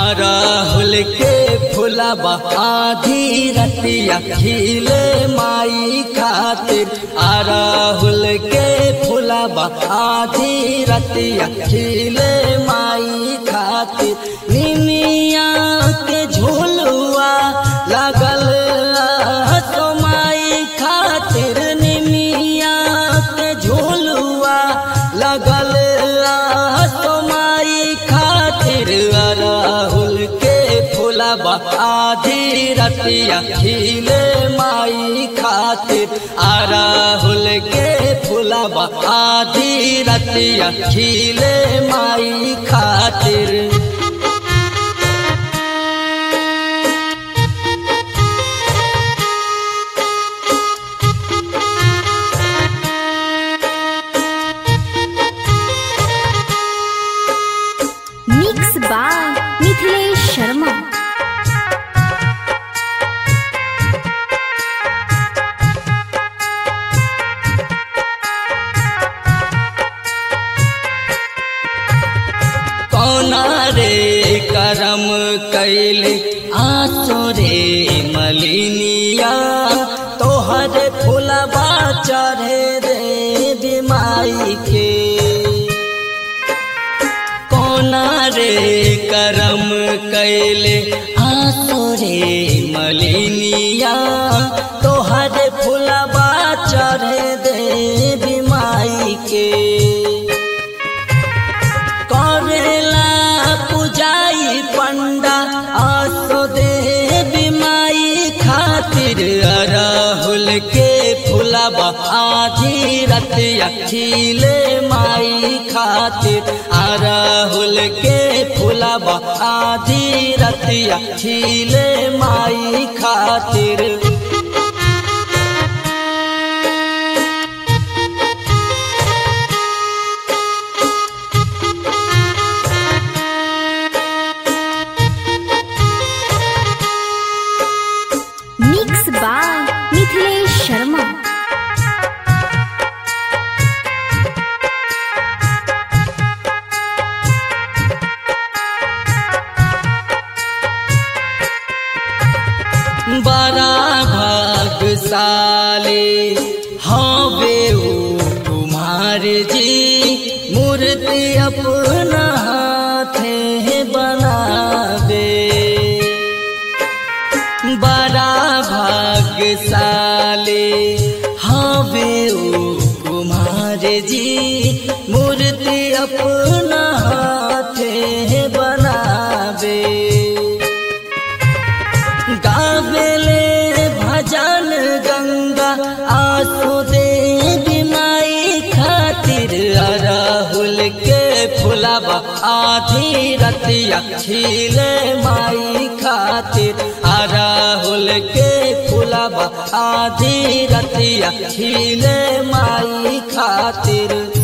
अरहुल के फुलबा आधी रतिया खिले माई खातिर अरहुल के फुलबा आधी रतिया खिले माई खातिर निमिया के झोलुआ लगल तो माई खातिर निमिया के झोलुआ लगल तो माई खातिर अरहुल के फुलबा आधी रतिया खिले माई खातिर अरहुल के फुलबा आधी रतिया खिले माई खातिर मिक्स बाय मिथिलेश शर्मा कौना रे करम कैले आसो रे मलिनिया तोहर फुलबा चढ़े रे बिमाई के कौना रे करम कैले आसो रे मलिनिया तोहर फुलबा चढ़े दे बिमाई के करेला पुजाई पंडा आसो दे बिमाई खातिर अरहुल के फुलबा आधी रतिया खिले माई खातिर अरहुल के फुलबा आधी रतिया खिले माई खातिर मिक्स बाय मिथिलेश शर्मा बड़ा भागशाली हवे ऊ कुमार जी मूर्ति अपना हाथे बनावे बड़ा भाग्यशाली हवे ऊ कुमार जी मूर्ति अपना हाथे बनावे गावेले भजन गंगा आंसू दे बिमाई खातिर अरहुल के फुलबा आधी रतिया खिले माई खातिर अरहुल के फुलबा आधी रतिया खिले माई खातिर